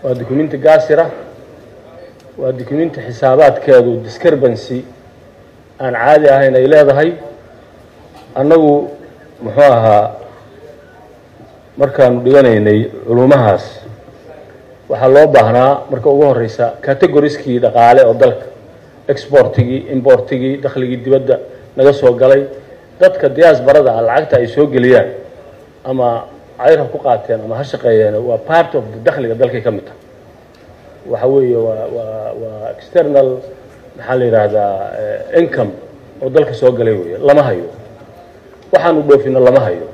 waa dukumenti gaasira waa dukumenti xisaabaadkeedu discrebancy aan caadi ahayn ay leedahay annagu muxuu ahaa markaanu dhiganaynay culumahaas waxaa loo baahnaa marka ugu horeysa categoriskii dhaqaale oo dalka exportigii importigii dakhligii dibadda naga soo galay dadka diaasbarada ah lacagta ay soo geliyaan ama cayr ha ku qaateen ama ha shaqeeyeen waa part of the dakhliga dalkay ka mid tahay waxa weeye waa waa waa external maxaa la yidhaahdaa income oo dalka soo galay weeye lama hayo waxaanu dhoofino lama hayo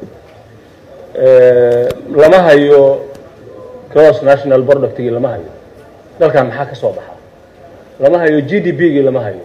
lama hayo gross national productgii lama hayo dalkan maxaa ka soo baxa lama hayo g d p gii lama hayo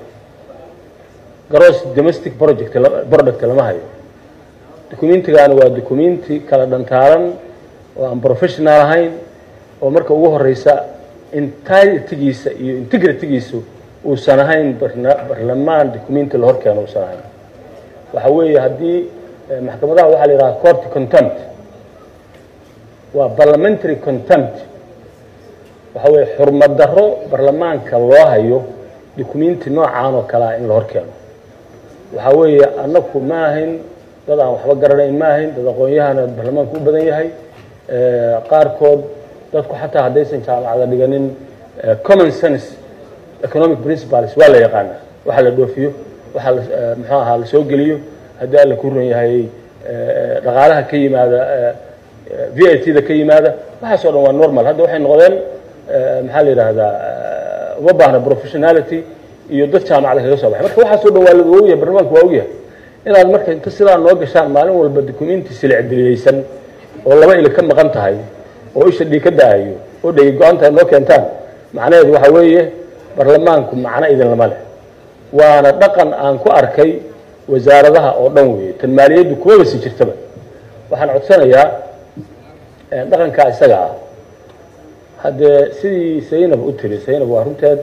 gross domestic project product lama hayo documentigaani waa documenti kala dhantaaran oo aan professional ahayn oo marka ugu horeysa intigiisa iyo integritygiisu uusan ahayn barlamaan documenti la horkeeno uusan ahayn waxa weeye haddii maxkamadaha waxaa la yidhaha court contempt waa parliamentary contempt waxa weeye xurmad darro barlamaanka loo hayo documenti noocaan oo kale ah in la horkeeno waxa weeye annaku ma ahayn dad aan waxba garanayn ma ahayn dad aqoon-yahana barlamaanku u badan yahay qaarkood dadku xataa haddaysan jaamacada dhiganin common sense economic principles waa la yaqaanaa waxa la dhoofiyo waxa muxuu ahaa la soo geliyo haddii alla ku ran yahay dhaqaalaha ka yimaada v i t da ka yimaada waxaasoo dhan waa normal hadda waxay noqdeen maxaa la yidhaahdaa uma baahna professionality iyo dad jaamacada kaga soo baxay marka waxaasoo dhan waa la ogyahay barlamaanku waa ogyahay inaad marka inta sidaa noo gashaan maalin walba documenti silicdiliyeysan oo laba ili ka maqan tahay oo isha dhii ka da-ayo oo dhegi go-aantahay noo keentaan macnaheedu waxa weeye barlamaanku macno idin lama leh waana dhaqan aan ku arkay wasaaradaha oo dhan weeye tan maaliyaddu kumaba si jirtaba waxaan codsanayaa dhaqankaa isaga ah haddee sidii saynab u tiri saynab waa runteed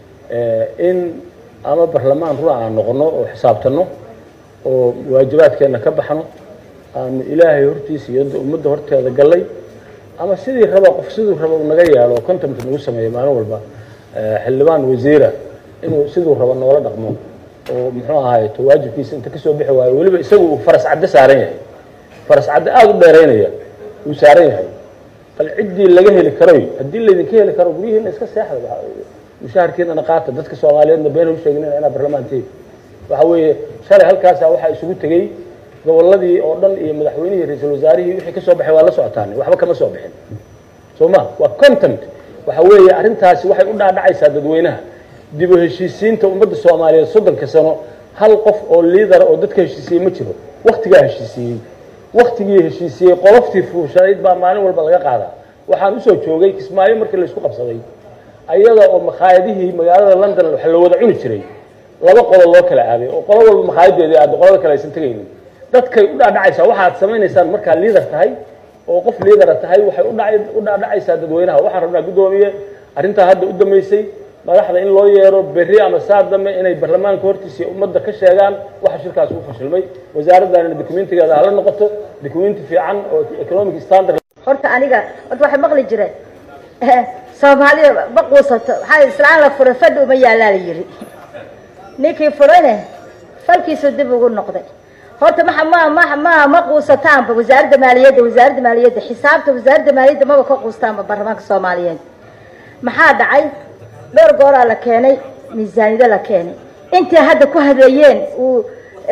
in ama barlamaan run aan noqono oo xisaabtano oo waajibaadkeenna ka baxno aanu ilaahay hortiisa iyo ummadda horteeda gallay ama sidii raba qof siduu raba u naga yeelo oo contempt nagu sameeyo maalin walba xildhibaan wasiira inuu siduu rabo noola dhaqmo oo muxuu ahaay to waajibkiisa inta kasoo bixi waayo weliba isagu uu faras caddo saaran yahay faras caddo aada u dheeraynaya uu saaran yahay bal ciddii laga heli karoy haddii laydinka heli karo guryihiina iska seexda mushaharkiinana qaata dadka soomaaliyeedna been u sheegnina inaa barlamaanteed waxa weeye shalay halkaasa waxaa isugu tegey gobolladii oo dhan iyo madaxweynihii ra-iisul wasaarihii wixii ka soo baxay waa la socotaan waxba kama soo bixin soo ma waa content waxa weeye arrintaasi waxay u dhaadhacaysaa dadweynaha dib u heshiisiinta ummadda soomaaliyeed soddonka sano hal qof oo liidara oo dadka heshiisiyey ma jiro waktigaa heshiisiyey waktigii heshiisiyey qoloftii fuushanayd baa maalin walba laga qaadaa waxaan usoo joogay kismaayo markii laysku qabsaday ayada oo makhaayadihii magaalada london wax la wada cuni jiray laba qolo loo kala aaday oo qolo walba makhaayaddeedii aada qolada kale aysan tegaynin dadkay u dhaadhacaysaa waxaad samaynaysaan markaa liidar tahay oo qof liidara tahay waxay u dhaadhacaysaa dadweynaha waxaan rabnaa guddoomiye arrintaa hadda u dambeysay madaxda in loo yeero berri ama saar dambe inay barlamaanka hortiisa iyo ummadda ka sheegaan waxa shirkaas u fashilmay wasaaraddanina documentigeeda hala noqoto documenti fiican oo economic standard horta aniga horta waxay maqli jireen soomaalida ma quusato waxaa islaan la furay fadhi uma yaalaa la yiri ninkii furayne falkiisu dib ugu noqday horta ma ma ma ma ma quusataanba wasaaradda maaliyadda wasaaradda maaliyadda xisaabta wasaaradda maaliyadda maba ka quustaanba baarlamaanka soomaaliyeed maxaa dhacay dhowr gooraa la keenay miisaaniyado la keenay intay hadda ku hadlayeen uu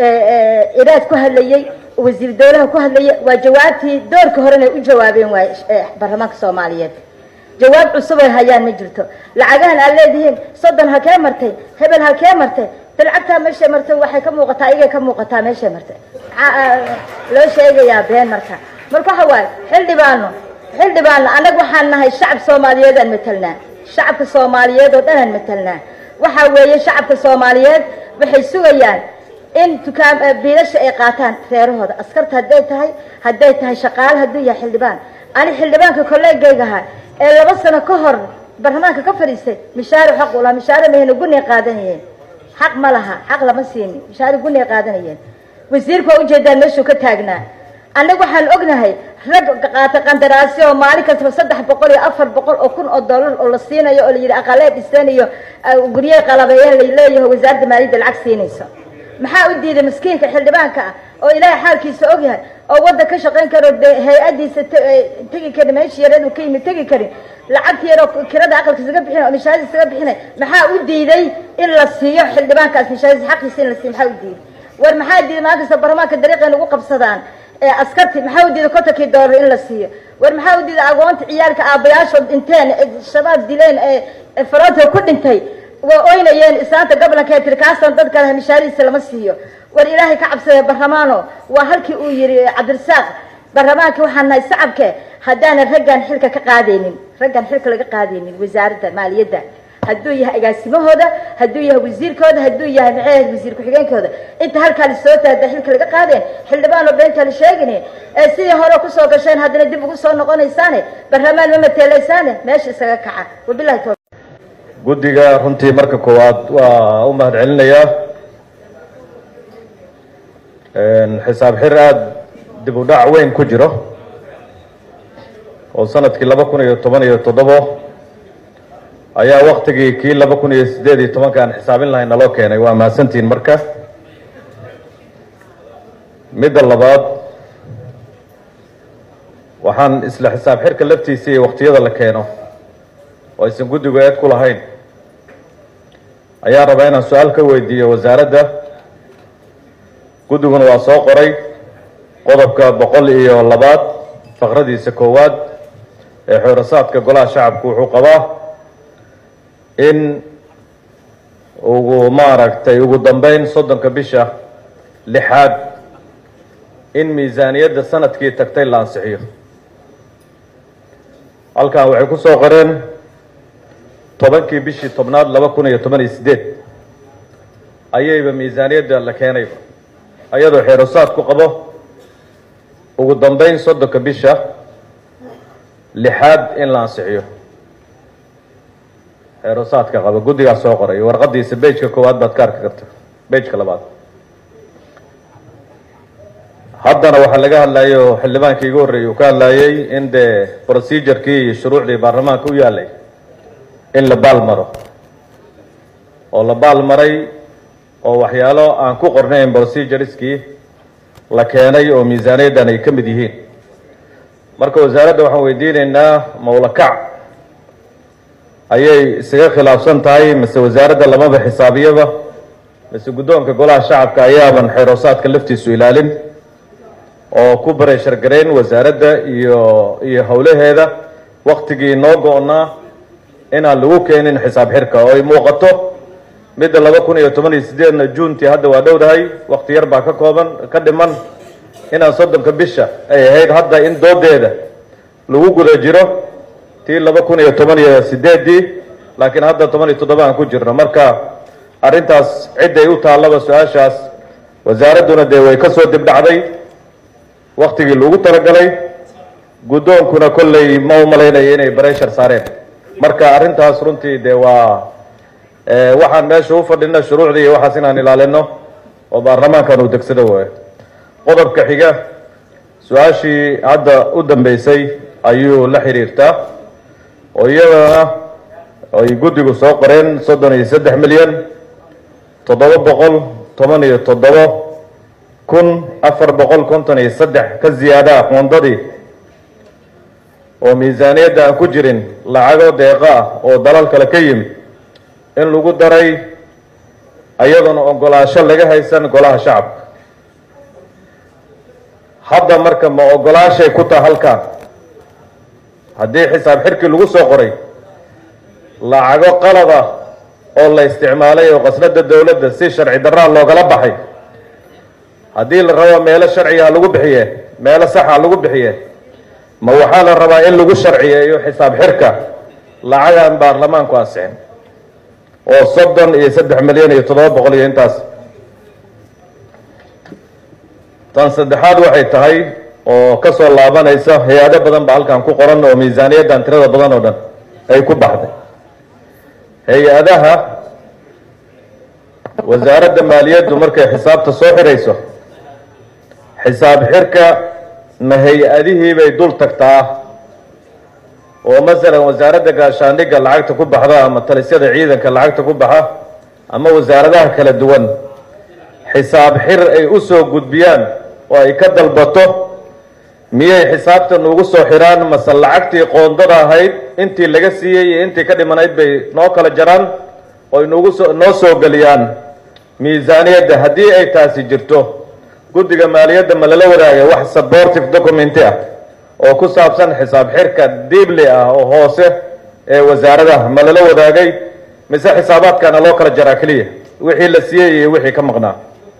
iraad ku hadlayey wasiir dawlaha ku hadlaya waa jawaabtii doorkii horena u jawaabeen waay baarlamaanka soomaaliyeed jawaab cusub ay hayaan ma jirto lacagahan aad leedihiin soddon halkee martay hebel halkee martay bilcagtaa meeshay martay waxay ka muuqataa igay ka muuqataa meeshay martay maxaa loo sheegayaa been marka marka waxa waaye xildhibaano xildhibaano annaga waxaan nahay shacab soomaaliyeed aan matelnaa shacabka soomaaliyeed oo dhan aan matelnaa waxa weeye shacabka soomaaliyeed waxay sugayaan in dukaan biilasha ay qaataan reerahooda askarta hadday tahay hadday tahay shaqaale hadduu yahay xildhibaan ani xildhibaanka kolleegaygaha ee laba sano ka hor baarlamaanka ka fadhiistay mishaari xaq u laha mishaari mahayna gunay qaadanayeen xaq ma laha xaq lama siinin mishaari gunay qaadanayeen wasiirku waa ujeedaan meeshuu ka taagnaa annaga waxaan ognahay rag qaata qandaraasyo oo maalin kastaba saddex boqol iyo afar boqol oo kun oo dollar oo la siinayo oo la yidhi aqalee dhiseen iyo gurye qalabeeyeen laleeyahay wasaaradda maaliyadda lacag siinayso maxaa u diiday miskiinka xildhibaanka ah oo ilaahay xaalkiisa ogyahay oo wadda ka shaqayn karo de hay-addiisa tegi karin meeshii yareed uu ka yimid tegi karin lacagta yaroo kirada aqalka isaga bixinay oo nishaadis isaga bixinay maxaa u diiday in la siiyo xildhibaankaas nishaadis xaqiisa in la siiyo maxaa u diiday war maxaa diiday maanta baarlamaanka dariiqay nagu qabsadaan askarti maxaa u diiday kontonkii doolar in la siiyo war maxaa u diiday agoonta ciyaalka aabbayaashood dhinteen shabaab dileen ee faranto ku dhintay waa oynayeen islaanta goblanka tiri kaasaan dad kale mishaarihiisa lama siiyo war ilaahay ka cabsadee barlamaano waa halkii uu yihi cabdirasaaq barlamaanka waxaan nahay sacabke haddaanan raggan xilka ka qaadaynin raggan xilka laga qaadaynin wasaaradda maaliyadda hadduu yahay agaasimahooda hadduu yahay wasiirkooda hadduu yahay maxay ahayd wasiir ku-xigeenkooda inta halkaa lasoo taada xilka laga qaadeen xildhibaanoo beenta la sheegin ee sidii hore kusoo gasheen haddana dib ugu soo noqonaysaane barlamaan ma mateelaysaane meesha isaga kaca wabilahi tawfiiq guddiga runtii marka koowaad waa u mahad celinayaa xisaab xir aada dib u dhac weyn ku jiro oo sanadkii laba kun iyo toban iyo toddobo ayaa waktigii kii laba kun iyo siddeed iyo tobanka aan xisaabin lahayn naloo keenay waa mahadsantihiin marka midda labaad waxaan isla xisaab xirka laftiisa iyo waktiyada la keeno oo aysan guddigu eed ku lahayn ayaa rabaa inaan su-aal ka weydiiyo wasaaradda guddiguna waa soo qoray qodobka boqol iyo labaad faqradiisa koowaad ee xoorasaadka golaha shacabku wuxuu qabaa in ugu maaragtay ugu dambeyn soddonka bisha lixaad in miisaaniyadda sanadkii tagtay la ansixiyo halkan waxay ku soo qoreen tobankii bishii tobnaad laba kun iyo toban iyo siddeed ayayba miisaaniyadda la keenayba ayadoo xeerosaad ku qabo ugu dambeyn soddonka bisha lixaad in la ansixiyo xeerosaadka qaba guddigaas soo qoray warqadiisa bejka koowaad baad ka arki karta bejka labaad haddana waxaa laga hadlayay oo xildhibaankii igu horreeyay uu ka hadlayay in dee procedurkii iyo shuruucdii baarlamaanka u yaalay in la baal maro oo la baal maray oo waxyaalo aan ku qornayn procedureskii la keenay oo miisaaniyaddan ay ka mid yihiin marka wasaaradda waxaan weydiinaynaa mawlakac ayay isaga khilaafsan tahay mise wasaaradda lamaba xisaabiyaba mise guddoonka golaha shacabka ayaaban xeeroosaadka laftiisu ilaalin oo ku bareshar garayn wasaaradda iyo iyo howlaheeda waktigii noo go-naa inaan lagu keenin xisaab xirka oo ay muuqato midda laba kun iyo toban iyo sideedna juuntii hadda waa dhowdahay wakti yar baa ka kooban ka dhiman inaan soddonka bisha ay ahayd hadda in doodeeda lagu guda jiro tii laba kun iyo toban iyo sideedii laakiin hadda toban iyo toddoba aan ku jirno marka arrintaas cidday u taallaba su-aashaas wasaaradduna dee way ka soo dibdhacday waktigii lagu talagalay guddoonkuna kolley ma u malaynaya inay bareshar saareen marka arrintaas runtii dee waa waxaan meesha u fadhina shuruucdii iyo waxaas inaan ilaalino oo baarlamaankan uu degsado waayo qodobka xiga su-aashii hadda u dambeysay ayuu la xiriirtaa oo iyadana ay guddigu soo qoreen soddon iyo saddex milyan toddoba boqol toban iyo toddobo kun afar boqol konton iyo saddex ka ziyaada aqoondadii oo miisaaniyadda aan ku jirin lacago deeqa ah oo dalal kale ka yimid in lagu daray ayadoona ogolaasho laga haysan golaha shacabka hadda marka ma ogolaashay ku taha halkan haddii xisaab xirkii lagu soo qoray lacago qalad ah oo la isticmaalay oo qasnada dowladda si sharci darraa loogala baxay haddii la rabo meelo sharciga lagu bixiye meelo saxa lagu bixiye ma waxaa la rabaa in lagu sharciyeeyo xisaab xirka lacagaan baarlamaanku ansixin oo soddon iyo saddex milyan iyo toddoba boqol iyo intaas tan saddexaad waxay tahay oo ka soo laabanaysa hay-ado badan ba halkan ku qoran oo miisaaniyaddan tirada badan oo dhan ay ku baxday hay-adaha wasaaradda maaliyaddu markay xisaabta soo xirayso xisaab xirka ma hay-adihii bay dul tagtaa oo masalan wasaaradda gaashaandhigga lacagta ku baxda ama talisyada ciidanka lacagta ku baxa ama wasaaradaha kala duwan xisaab xir ay u soo gudbiyaan oo ay ka dalbato miyay xisaabtan ugu soo xiraan mase lacagtii qoondada ahayd intii laga siiyey iyo intii ka dhimanayd bay noo kala jaraan oo inugu soo noo soo geliyaan miisaaniyadda haddii ay taasi jirto guddiga maaliyadda ma lala wadaaga wax supportive documenti ah oo ku saabsan xisaab xirka diibli ah oo hoose ee wasaaradaha ma lala wadaagay mise xisaabaadkana loo kala jaraa keliya wixii la siiyey iyo wixii ka maqnaa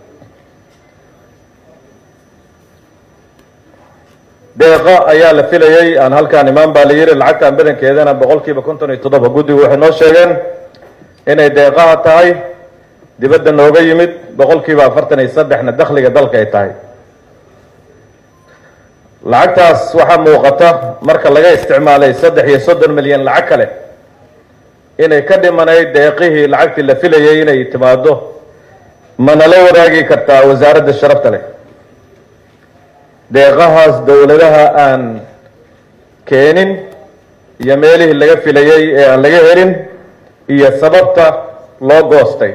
deeqa ayaa la filayey aan halkaan imaan baa la yidhi lacagtan badankeedana boqol kiiba konton iyo toddoba guddigu waxay noo sheegeen inay deeqaha tahay dibadda nooga yimid boqol kiiba afartan iyo saddexna dakhliga dalka ay tahay lacagtaas waxaa muuqata marka laga isticmaalay saddex iyo soddon milyan lacag kale inay ka dhimanayd deeqihii lacagtii la filayay inay timaado manala wadaagi kartaa wasaaradda sharafta leh deeqahaas dowladaha aan keenin iyo meelihii laga filayey ee aan laga helin iyo sababta loo goostay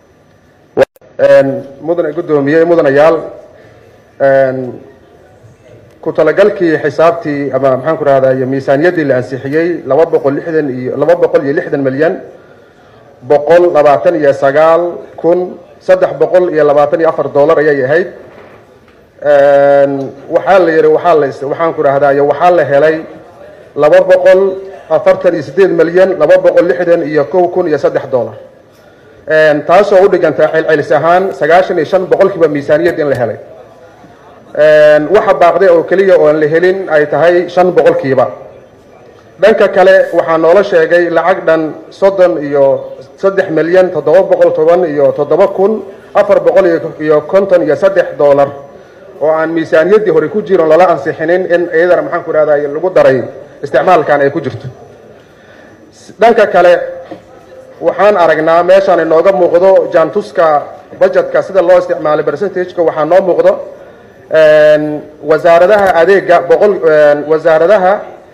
mudane guddoomiye mudanayaal ku talagalkii xisaabtii ama maxaan ku rahdaa miisaaniyaddii la ansixiyey laba boqol lixdan iyo laba boqol iyo lixdan milyan boqol labaatan iyo sagaal kun saddex boqol iyo labaatan iyo afar dollar ayay ahayd waxaa la yihi waxaa la waxaan ku rahdaa waxaa la helay laba boqol afartan iyo sideed milyan laba boqol lixdan iyo kow kun iyo saddex dollar taasoo u dhiganta celcelis ahaan sagaashan iyo shan boqolkiiba miisaaniyad in la helay waxa baaqday oo keliya oon la helin ay tahay shan boqolkiiba dhanka kale waxaa noola sheegay lacag dhan soddon iyo saddex milyan toddoba boqol toban iyo toddoba kun afar boqol iyo konton iyo saddex dollar oo aan miisaaniyaddii hore ku jiron lala ansixinin in iyadana maxaan ku rahday lagu daray isticmaalkan ay ku jirto dhanka kale waxaan aragnaa meeshaan inooga muuqdo jaantuska budgetka sida loo isticmaalay percentageka waxaa noo muuqdo wasaaradaha adeega boqol wasaaradaha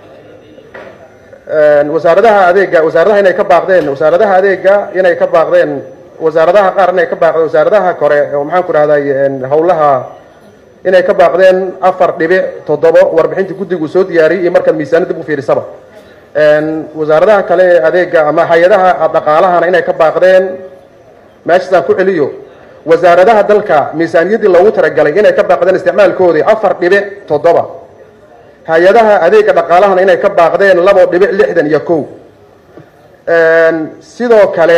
wasaaradaha adeega wasaaradaha inay ka baaqdeen wasaaradaha adeega inay ka baaqdeen wasaaradaha qaar inay ka baaqdeen wasaaradaha kore oo maxaan ku rahday howlaha inay ka baaqdeen afar dhibic toddobo warbixintii guddigu soo diyaariyey iyo markaad miisaaniyad dib u fiirisaba wasaaradaha kale ee adeega ama hay-adaha dhaqaalahana inay ka baaqdeen meeshaasaan ku celiyo wasaaradaha dalka miisaaniyaddii loogu talagalay inay ka baaqdeen isticmaalkoodii afar dhibic toddoba hay-adaha adeega dhaqaalahana inay ka baaqdeen labo dhibic lixdan iyo kow sidoo kale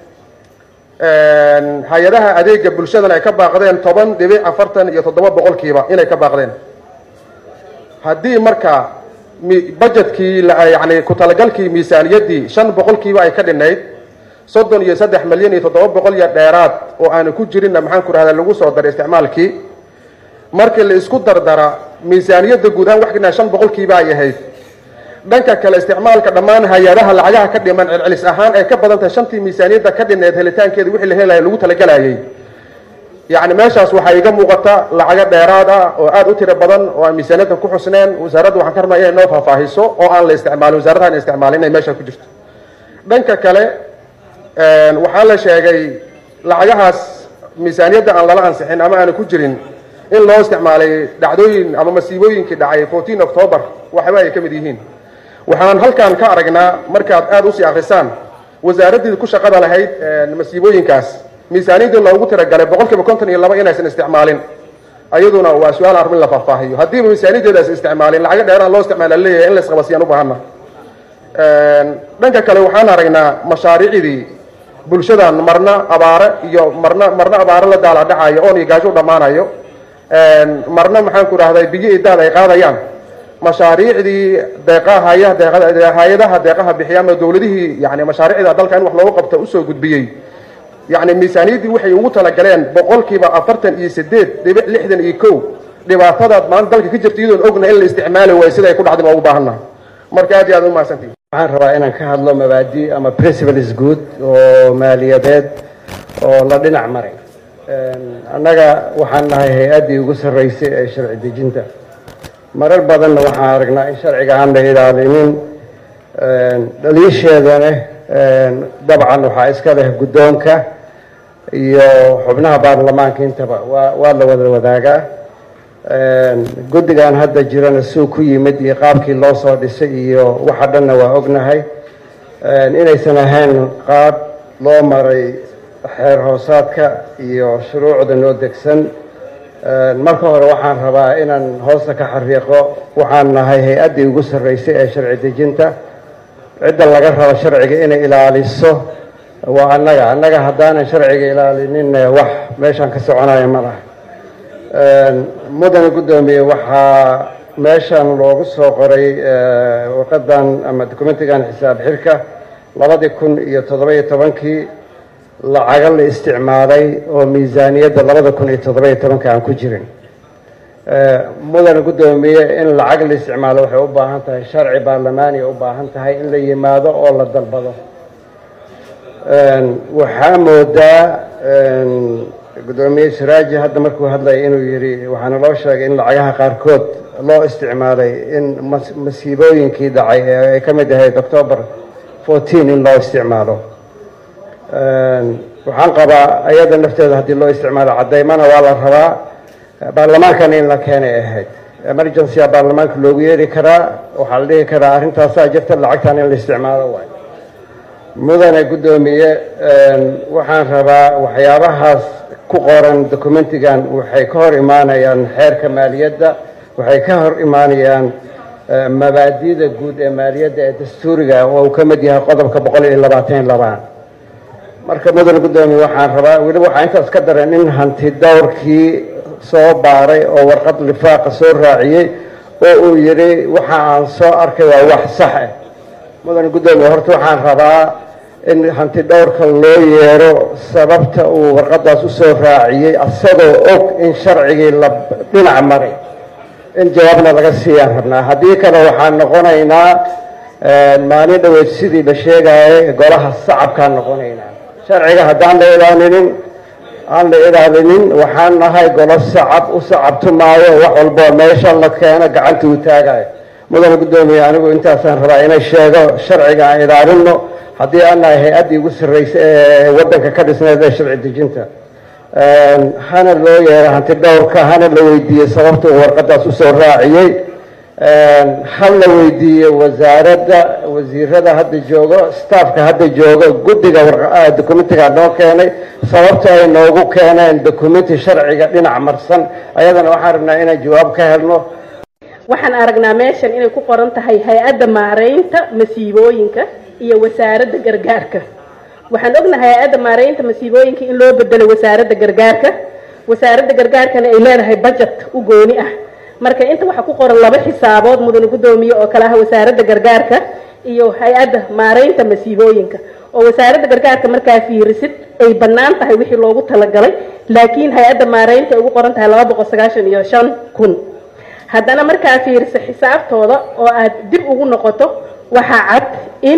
hay-adaha adeega bulshadana ay ka baaqdeen toban dhibic afartan iyo toddoba boqolkiiba inay ka baaqdeen haddii marka budgetkii yani ku talagalkii miisaaniyaddii shan boqolkiiba ay ka dhinayd soddon iyo saddex milyan iyo toddoba boqol iyo dheeraad oo aanu ku jirinna maxaan ku rahdaa lagu soo daray isticmaalkii markii la isku dardara miisaaniyadda guud ahaan wax ka dhinaa shan boqolkiiba ay ahayd dhanka kale isticmaalka dhammaan hay-adaha lacagaha ka dhiman celcelis ahaan ay ka badan tahay shantii miisaaniyadda ka dhineed helitaankeeda wixii la helaya lagu talagalayay yacni meeshaas waxaa iga muuqata lacago dheeraad ah oo aada u tiro badan oo aan miisaaniyaddan ku xusneen wasaaradda waxaan ka rabnaa inay noo faahfaahiso oo aan la isticmaalin wasaaradaha in isticmaalin inay meesha ku jirto dhanka kale waxaa la sheegay lacagahaas miisaaniyadda aan lala ansixin ama aanu ku jirin in loo isticmaalay dhacdooyin ama masiibooyinkii dhacay fourteen october waxba ay ka mid yihiin waxaan halkan ka aragnaa markaad aada usii akrisaan wasaaraddii ku shaqada lahayd masiibooyinkaas miisaaniyaddii loogu tiragalay boqol kiiba konton iyo laba inaysan isticmaalin ayaduna waa su-aal arrin la faahfaahiyo haddiiba miisaaniyaddeedaas isticmaalin lacago dheeraan loo isticmaala leeyahay in la isqabasiyaan u baahana dhanka kale waxaan aragnaa mashaariicdii bulshadan marna abaare iyo marna marna abaare la daala dhacayo oon iyo gaajo u dhammaanayo marna maxaan ku rahday biyo iyo daad ay qaadayaan mashaariicdii deeqahaya hay-adaha deeqaha bixiya ama dowladihii yani mashaariicda dalka in wax loogu qabta usoo gudbiyey yani miisaaniyaddii waxay ugu talagaleen boqolkiiba afartan iyo sideed dhibic lixdan iyo kow dhibaatadaad maanta dalka ka jirta iyadoon ogna in la isticmaali waayo sida ay ku dhacday baa ugu baahannaha marka aad iyo aad umahadsantihi waxaan rabaa inaan ka hadlo mabaadi ama principles good oo maaliyadeed oo la dhinac maray annaga waxaan nahay hay-addii ugu sarreysay ee sharci dejinta marar badanna waxaan aragnaa in sharciga aan la ilaalinin dhaliisheedana dabcan waxaa iska leh guddoonka iyo xubnaha baarlamaanka intaba waa waa la wada wadaagaa guddigan hadda jirana suu ku yimid iyo qaabkii loo soo dhisay iyo waxa dhanna waa ognahay inaysan ahayn qaab loo maray xeer hoosaadka iyo shuruucda noo degsan marka hore waxaan rabaa inaan hoosta ka xariiqo waxaan nahay hay-addii ugu sarreysay ee sharci dejinta cidda laga rabo sharciga inay ilaaliso waa annaga annaga haddaanan sharciga ilaalinin wax meeshaan ka soconaya ma laha mudane guddoomiye waxaa meeshan loogu soo qoray warqadan ama documentigan xisaab xirka labadii kun iyo toddoba-iyo tobankii lacaga la isticmaalay oo miisaaniyadda labada kun iyo toddoba-iyo tobanka aan ku jirin mudane guddoomiye in lacag la isticmaalo waxay u baahan tahay sharci baarlamaaniya u baahan tahay in la yimaado oo la dalbado waxaa moodaa guddoomiye siraaji hadda markuu hadlayay inuu yidhi waxaana loo sheegay in lacagaha qaarkood loo isticmaalay in masiibooyinkii dhacay ee ay ka mid ahayd october fourteen in loo isticmaalo waxaan qabaa ayada nafteeda haddii loo isticmaalo cadaymana waa la rabaa baarlamaankana in la keenay ahayd emergencya baarlamaanka loogu yeeri karaa waxaa la dhihi karaa arrintaasaa jirta lacagtan in la isticmaalo waay mudane guddoomiye waxaan rabaa waxyaabahaas ku qoran documentigan waxay ka hor imaanayaan xeerka maaliyadda waxay ka hor imaanayaan mabaadida guud ee maaliyadda ee dastuuriga oo uu ka mid yahay qodobka boqol iyo labaatan labaan marka mudane guddoomiye waxaan rabaa weliba waxaa intaas ka daran in hanti dowrkii soo baaray oo warqad lifaaqa soo raaciyey oo uu yidhi waxa aan soo arkay waa wax sax ah mudane guddoomiye horta waxaan rabaa in hanti dhowrka loo yeero sababta uu warqadaas usoo raaciyey asagoo og in sharcigii la dhinac maray in jawaabna laga siiyaan rabnaa haddii kale waxaan noqonaynaa maalin dhaweyd sidii la sheegayay golaha sacabkaan noqonaynaa sharciga haddaan la ilaalinin aan la ilaalinin waxaan nahay golo sacab u sacabtumaayo wax walboo meesha la keeno gacanta u taagayo mudane guddoomiye anigu intaasaan rabaa inay sheego sharciga aan ilaalino haddii aan nahay hay-addii ugu sarreysa ee waddanka ka dhisneed ee sharci dejinta hana loo yeero hanti dhowrka hana la weydiiyey sababta uu warqadaas usoo raaciyey ha la weydiiyey wasaaradda wasiirada hadda joogo staffka hadda joogo guddiga documentiga noo keenay sababta ay noogu keeneen documenti sharciga dhinac marsan ayadana waxaan rabnaa inaan jawaab ka helno waxaan aragnaa meeshan inay ku qoran tahay hay-adda maareynta masiibooyinka iyo wasaaradda gargaarka waxaan ognahay hay-adda maareynta masiibooyinka in loo bedelo wasaaradda gargaarka wasaaradda gargaarkana ay leedahay budget u gooni ah marka inta waxaa ku qoran laba xisaabood mudane guddoomiye oo kale ah wasaaradda gargaarka iyo hay-adda maareynta masiibooyinka oo wasaaradda gargaarka markaa fiirisid ay bannaan tahay wixii loogu talagalay laakiin hay-adda maareynta ay ugu qoran tahay laba boqol sagaashan iyo shan kun haddana markaa fiiriso xisaabtooda oo aad dib ugu noqoto waxaa cad in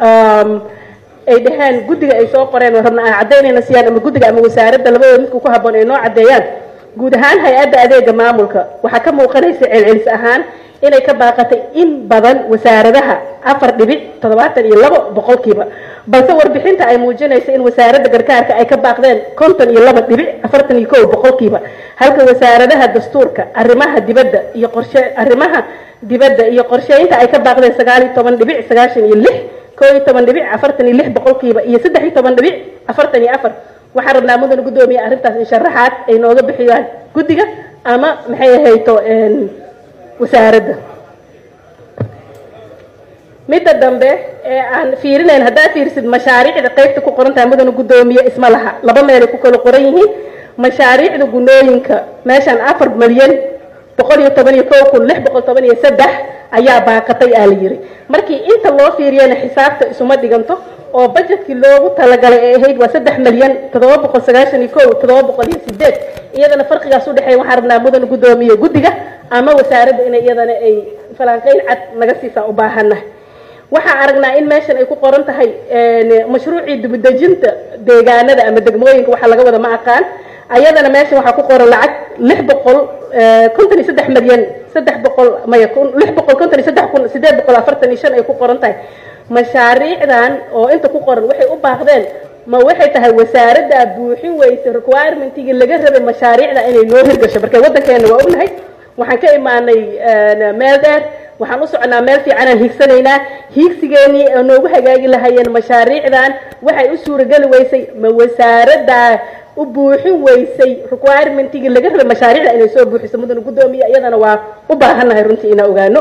ay dhaheen guddiga ay soo qoreen oo rabna aan caddaynayna siyaan ama guddiga ama wasaaradda labadooda midku ku habboon ay noo caddeeyaan guud ahaan hay-adda adeega maamulka waxaa ka muuqanaysa celcelis ahaan inay ka baaqatay in badan wasaaradaha afar dhibic toddobaatan iyo labo boqolkiiba balse warbixinta ay muujinaysa in wasaaradda gargaarka ay ka baaqdeen konton iyo laba dhibic afartan iyo kow boqolkiiba halka wasaaradaha dastuurka arrimaha dibadda iyo qorshe arrimaha dibadda iyo qorsheynta ay ka baaqdeen sagaal iyo toban dhibic sagaashan iyo lix koo iyo toban dhibic afartan iyo lix boqolkiiba iyo saddex iyo toban dhibic afartan iyo afar waxaan rabnaa mudane guddoomiye arrintaas in sharaxaad ay nooga bixiyaan guddiga ama maxay ahayto wasaaradda midda dambe ee aan fiirinayn haddaad fiirisid mashaariicda qaybta ku qoran tahay mudane guddoomiye isma laha laba meelay ku kala qoran yihiin mashaariicda gunooyinka meeshaan afar milyan boqol iyo toban iyo kow kun lix boqol toban iyo saddex ayaa baaqatay aa la yiri markii inta loo fiiriyana xisaabta isuma dhiganto oo budgetkii loogu talagalay ay ahayd waa saddex milyan toddoba boqol sagaashan iyo kow toddoba boqol iyo sideed iyadana farqigaas u dhexeeya waxaan rabnaa mudan guddoomiye guddiga ama wasaaradda inay iyadana ay falanqeyn cad naga siisaa u baahannahay waxaan aragnaa in meeshan ay ku qoran tahay mashruucii dibudejinta deegaanada ama degmooyinka waxa laga wada ma aqaan ayadana meeshan waxaa ku qoran lacag lix boqol konton iyo saddex milyan saddex boqol maya lix boqol konton iyo saddex kun sideed boqol afartan iyo shan ay ku qoran tahay mashaariicdan oo inta ku qoran waxay u baaqdeen ma waxay tahay wasaaradda buuxin weyse requirementiga laga rabay mashaariicda inay noo hirgasho marka waddankeena waa ognahay waxaan ka imaanay meel dheer waxaan u soconaa meel fiicanaan hiigsanaynaa hiigsigeenii oo noogu hagaagi lahayeen mashaariicdan waxay u suurageli weysay ma wasaaradda u buuxin weysay requirementiga laga rabay mashaariicda inay soo buuxiso mudana guddoomiya iyadana waa u baahannahay runtii inaan ogaano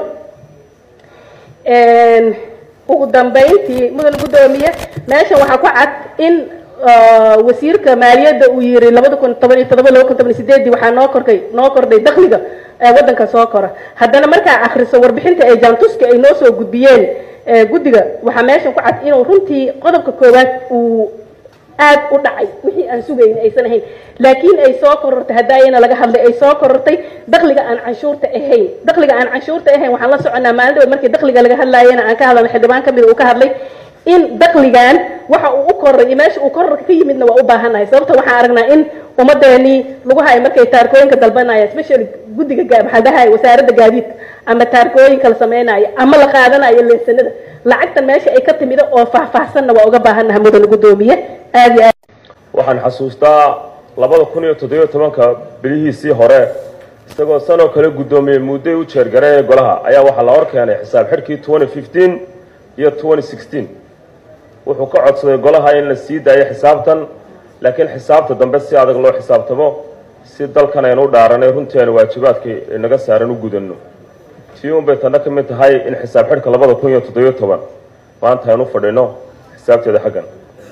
ugu dambayntii mudan guddoomiye meeshan waxaa ku cad in wasiirka maaliyadda uu yiri labada kun toban iyo todoba laba kun toban iyo sideedii waxaa noo korkay noo kordhay dakhliga ee waddanka soo kora haddana markaa akhriso warbixinta ee jaantuska ay noo soo gudbiyeen guddiga waxaa meeshan ku cad inuu runtii qodobka koowaad uu aad u dhacay wixii aan sugayn aysan ahayn laakiin ay soo korortay haddaayana laga hadlay ay soo korortay dakhliga aan canshuurta ahayn dakhliga aan canshuurta ahayn waxaan la soconaa maalin dhawood markii dakhliga laga hadlaayana aan ka hadlana xildhibaan kamid uu ka hadlay in dakhligan waxa uu u koray iyo meesha uu kororka ka yimidna waa u baahannahay sababta waxaan aragnaa in ummadeenii lagu hayo markay taarkooyinka dalbanaya especially guddiga maxaa dhahay wasaaradda gaadiidka ama taarkooyinka la samaynayo ama la qaadanayo leesanada lacagta meesha ay ka timida oo faahfaahsanna waa uga baahannahay mudana guddoomiye aad iyo aad waxaan xasuustaa labada kun iyo toddobiyo tobanka bilihiisii hore isagoo sanoo kale guddoomiyey mudday u jeergareeye golaha ayaa waxaa la hor keenay xisaab xidhkii twenty fifteen iyo twenty sixteen wuxuu ka codsaday golaha in la sii daayo xisaabtan laakiin xisaabta dambe si adag loo xisaabtamo si dalkan aynu u dhaaranay runtii aynu waajibaadkii inaga saaran u gudanno tii un bay tanna ka mid tahay in xisaab xidhka labada kun iyo toddobiyo toban maanta aynu fadhino xisaabteeda xaggan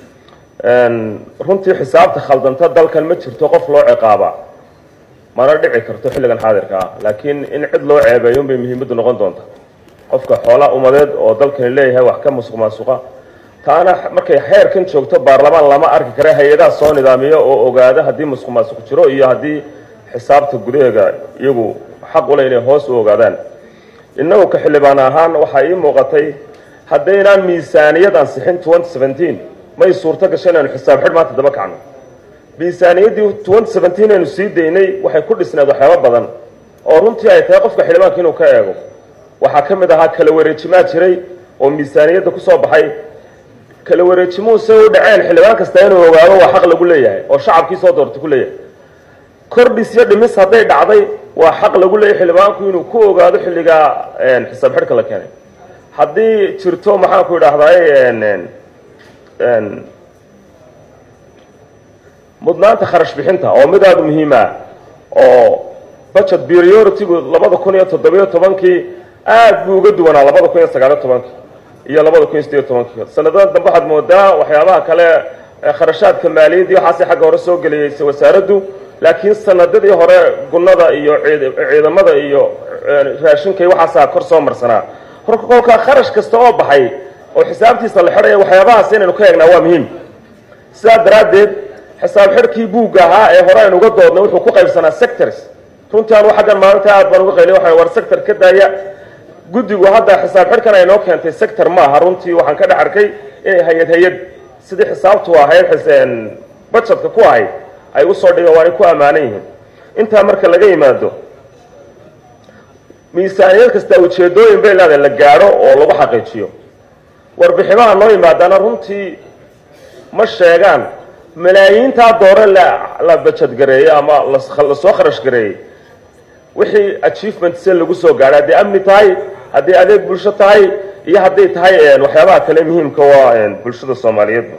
runtii xisaabta khaldanta dalkan ma jirto qof loo ciqaaba mana dhici karto xilligan xaadirka ah laakiin in cid loo ceebeeyo unbay muhiimaddu noqon doonta qofka xoola umadeed oo dalkani leeyahay wax ka musuq maasuqa taana markay xeerkan joogto baarlamaan lama arki kara hay-adaha soo nidaamiyo oo ogaada haddii musuq maasuq jiro iyo haddii xisaabta gudaheega iyagu xaq ule inay hoos u ogaadaan innagu ka xildhibaan ahaan waxaa ii muuqatay haddaynaan miisaaniyad ansixin twenty seventeen may suurto gasho inaynu xisaab xidh maanta daba kacno miisaaniyaddii twenty seventeen aynu sii daynay waxay ku dhisneed waxyaaba badan oo runtii ay tahay qofka xildhibaanka inuu ka eego waxaa ka mid ahaa kala wareejimaa jiray oo miisaaniyadda kusoo baxay kala wareejimuhu say u dhaceen xildhibaan kasta inuu ogaado waa xaq lagu leeyahay oo shacabkii soo doortay ku leeyahay kordhis iyo dhimis hadday dhacday waa xaq lagu leeyahay xildhibaanku inuu ku ogaado xilligaa xisaab xidhka la keenay haddii jirto maxaan ku idhaahdaay mudnaanta kharash bixinta oo mid aada muhiima oo budget priority-gu labada kun iyo toddobiyo tobankii aad buu uga duwanaa labada kun iyo sagaaliyo tobankii iyo labada kun iyo sideeyo tobankii sanadadan dambe waxaad moodaa waxyaabaha kale kharashaadka maaliyadii waxaasay xagga hore soo geliyeysay wasaaraddu laakiin sanadadii hore gunnada iyo ciidamada iyo raashinka iyo waxaasaa kor soo marsanaa horka kolkaa kharash kasta oo baxay oo xisaabtiisa la xidhaya waxyaabahaas inaynu ka eegnaa waa muhiim sidaa daraaddeed xisaab xidhkii buugga ahaa ee hore aynu uga doodnay wuxuu ku qaybsanaa sectors runtii anu xaggan maalinta aad baan uga qayliy waxaan war sector ka daaya guddigu hadda xisaab xidhkan ay noo keentay sector ma aha runtii waxaan ka dhex arkay inay hay-ad hay-ad sidii xisaabtu ahayd budgetka ku ahayd ay usoo dhigeen waanay ku ammaanan yihiin intaa marka laga yimaado miisaaniyad kasta ujeedooyin bay leedahay la gaadho oo lagu xaqiijiyo warbiximaha noo yimaadaana runtii ma sheegaan malaayiintaa doore la bajadgareeyey ama lasoo kharash gareeyey wixii achievement se lagu soo gaadhay hadday amni tahay hadday adeeg bulsho tahay iyo hadday tahay waxyaabaha kale muhiimka waa bulshada soomaaliyeedba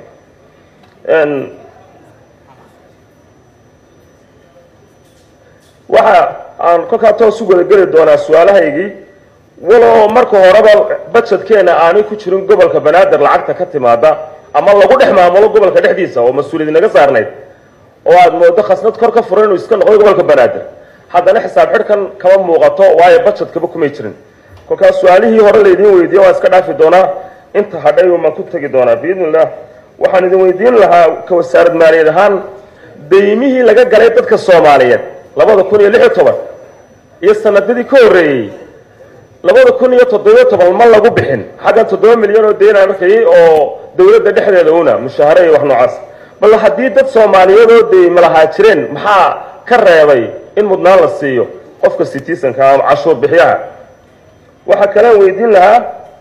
waxa aan kolkaa toos u wadageli doonaa su-aalahaygii waloo marka horeba budgetkeena aanay ku jirin gobolka banaadir lacagta ka timaada ama lagu dhex maamulo gobolka dhexdiisa oo mas-uuliyad naga saarnayd oo aada moodo khasnad kor ka furan inuu iska noqdo gobolka banaadir haddana xisaab xidhkan kama muuqato waayo budgetkaba kumay jirin kolkaas su-aalihii hore laydiin weydiiye waan iska dhaafi doonaa inta hadhay umaan ku tegi doonaa biidni illah waxaan idin weydiin lahaa ka wasaarad maaliyad ahaan daymihii laga galay dadka soomaaliyeed labada kun iyo lix iyo toban iyo sanadadii ka horreeyey labada kun iyo toddobiyo toban ma lagu bixin xaggan toddoba milyan oo deyn aan arkayay oo dowladda dhexdeeda una mushaahare iyo wax noocaas bal haddii dad soomaaliyeed oo dey malahaa jireen maxaa ka reebay in mudnaan la siiyo qofka citizenka ama cashuur bixiyaha waxaa kalean weydiin lahaa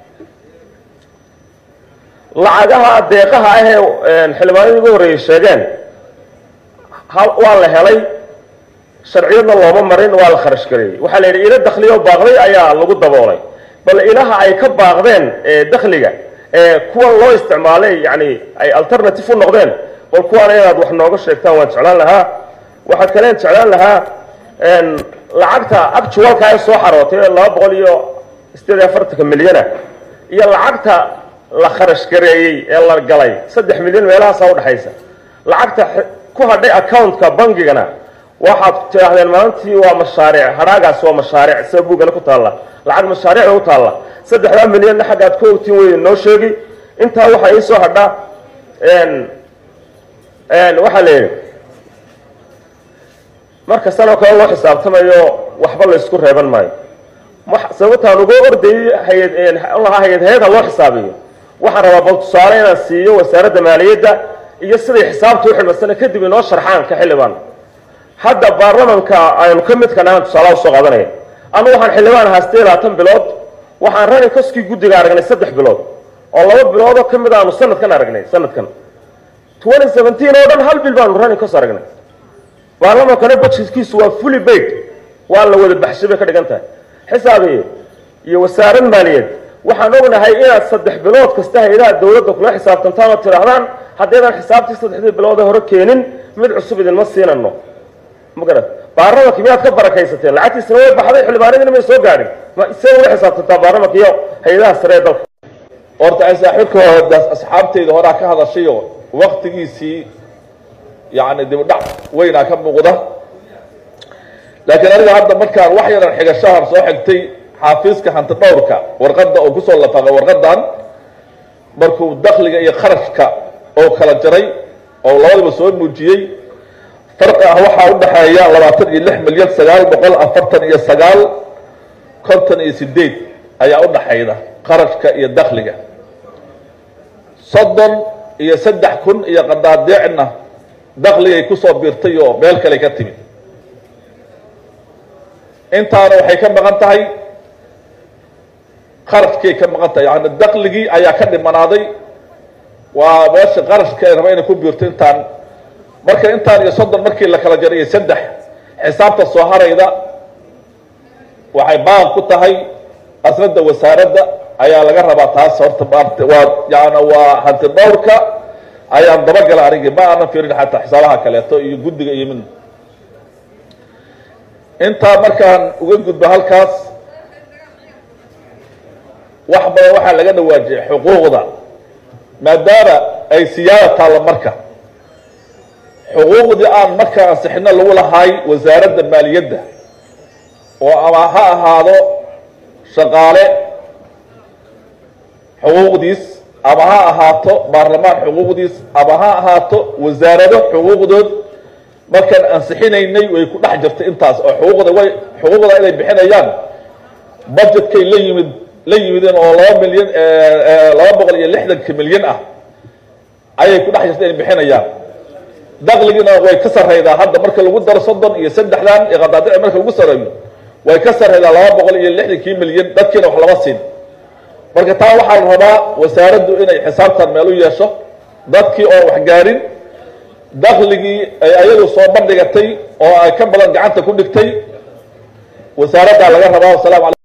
lacagaha deeqaha ah ee xildhibaanadii ugu horreeyey sheegeen waa la helay sharciyadna looma marin waa la kharash gareeyey waxaa la yidhi ilo dakhliyo baaqday ayaa lagu daboolay bal ilaha ay ka baaqdeen dakhliga ee kuwan loo isticmaalay yani ay alternative u noqdeen bal kuwaana inaad wax nooga sheegtaan waan jeclaan lahaa waxaa kaleen jeclaan lahaa lacagta actualka ee soo xarootay ee laba boqol iyo sideed iyo afartanka milyana iyo lacagta la kharash gareeyey ee la galay saddex milyan meelahaasaa udhexaysa lacagta ku hadhay accountka bangigana waxaad tidhaahdeen maalintii waa mashaariic hadhaagaas waa mashaariic sida buugana ku taalla lacag mashaariicda u taalla saddexdaa milyanna xaggaad ka ogtiin wey noo sheegi intaa waxaa ii soo hadha waxaa la yidhi marka sanoo kale loo xisaabtamayo waxba laysku reeban maayo sababtaan ugu ordayay hay-ad lahaa hay-ad hay-ad ha loo xisaabiyo waxaan rabaa bal tusaale inaan siiyo wasaaradda maaliyadda iyo siday xisaabta u xidhmasana kadib inoo sharxaan ka xildhibaan hadda baarlamanka aynu ka midka nahan tusaalaha usoo qaadanaya anu waxaan xildhibaan ahaa sideed labaatan bilood waxaan rani koskii guddiga aragnay saddex bilood oo laba biloodoo ka mid aanu sanadkan aragnay sanadkan twenty seventeen oo dhan hal bil baanu rani kos aragnay baarlamankana budgetkiisu waa fully paid waa la wada baxshay bay ka dhigan tahay xisaabiye iyo wasaarad maaliyeed waxaan ognahay inaad saddex bilood kasta hay-adaha dawladda kula xisaabtantaan oo tidhaahdaan haddaydaan xisaabtii saddexdii bilood ee hore keenin mid cusub idinma siinano magarad baarlamanka miyaad ka barakaysateen lacagtiisana way baxday xildhibaanadiina may soo gaadhin ma isee ula xisaabtantaa baarlamanka iyo hay-adaha sare ee dalka horta ay saaxiibka asxaabtayda horaa ka hadashayo waktigiisii yani dibdhac weynaa ka muuqda laakiin aniga hadda markaan wax yaran xigashahan soo xigtay xaafiiska hanti dhowrka warqadda oo kusoo lafaqay warqadan markuu dakliga iyo kharashka oo kala jaray oo labadaba soo muujiyey farqi ah waxaa udhaxeeya labaatan iyo lix milyan sagaal boqol afartan iyo sagaal konton iyo sideed ayaa udhaxayda kharashka iyo dakliga soddon iyo saddex kun iyo qadaadeecna dakligay kusoo biirtay oo meel kale ka timid intaana waxay ka maqan tahay kharashkay ka maqan tahay yani dakligii ayaa ka dhimanaaday waa meesha qarashka raba inay ku biirto intaan marka intaan iyo soddon markii la kala jaray iyo saddex xisaabta soo harayda waxay baaq ku tahay asnada wasaaradda ayaa laga rabaa taas horta maarta waa yani waa hanti dhowrka ayaan dabagala anigi ma aanan fiirin xataa xisaabaha kaleeto iyo guddiga iyo mid intaa markaan uga gudbo halkaas wax badan waxaa laga dhawaajiyay xuquuqda maadaama ay siyaada taalla marka xuquuqdii aan marka ansixino lagu lahaay wasaaradda maaliyadda oo ama ha ahaado shaqaale xuquuqdiis ama ha ahaato baarlamaan xuquuqdiis ama ha ahaato wasaarado xuquuqdood markaan ansixinaynay way ku dhex jirtay intaas oo xuquuqda way xuquuqda inay bixinayaan budgetkay la yimid la yimideen oo laba milyan laba boqol iyo lixdanka milyan ah ayay ku dhex jirtay inay bixinayaan dakligiina way ka sarraydaa hadda marka lagu daro soddon iyo saddexdan iyo qadaadici marka lagu sarreeyo way ka sarraydaa laba boqol iyo lixdankii milyan dadkiina wax lama siin marka taa waxaa la rabaa wasaaraddu inay xisaabtan meel u yeesho dadkii oo wax gaarin dakligii ay ayadu soo bandhigatay oo ay ka badan gacanta ku dhigtay wasaaraddaa laga rabaa wasalam